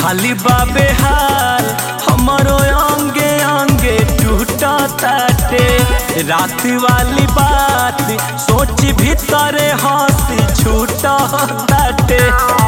हाली बाबे हाल हमारो अंगे अंगे टूटा ताटे रात वाली बात सोच भीतरे हंसी छूटा ताटे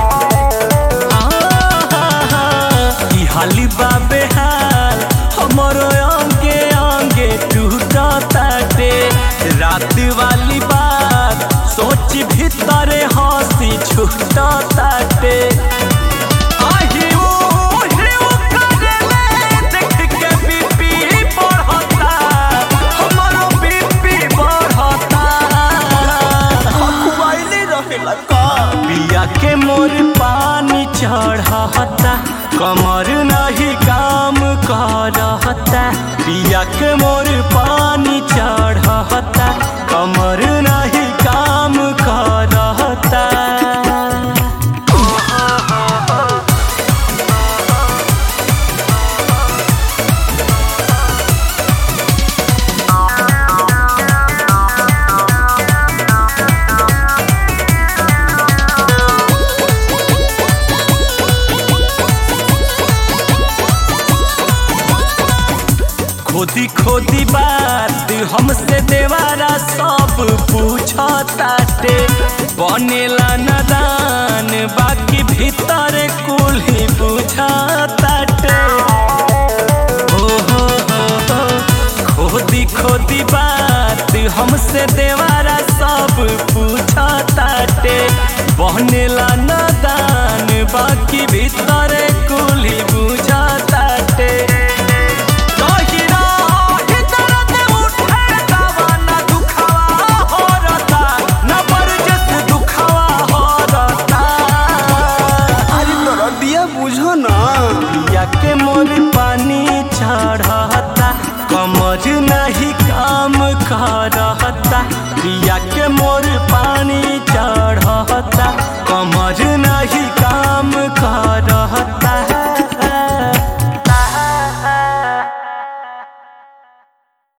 की हाली बाबे हाल हमारो अंगे अंगे टूटा ताटे रात वाली बात सोच भीतरे हंसी छूटा ताटे आही ओ हिउ करेले देख के बीपी बढ़ता हमारो बीपी बढ़ता खुआइले रहेला का पिया के मोर पानी चढ़ता कमर नहीं काम करता पिया के मोर पानी चढ़ता कमर नहीं काम करता खोदी खोदी बात हमसे देवारा सब पूछताटे बनेला नदान बाकी भीतर कुल ही बुझताटे हो हो हो हो खोदी खोदी बात हमसे देवारा सब पूछताटे बनेला नदान बाकी भीतर कुल ही बुझताटे अरे तोरा दिया बुझो ना के मोर पानी चढ़ता कमर नहीं काम करता पिया के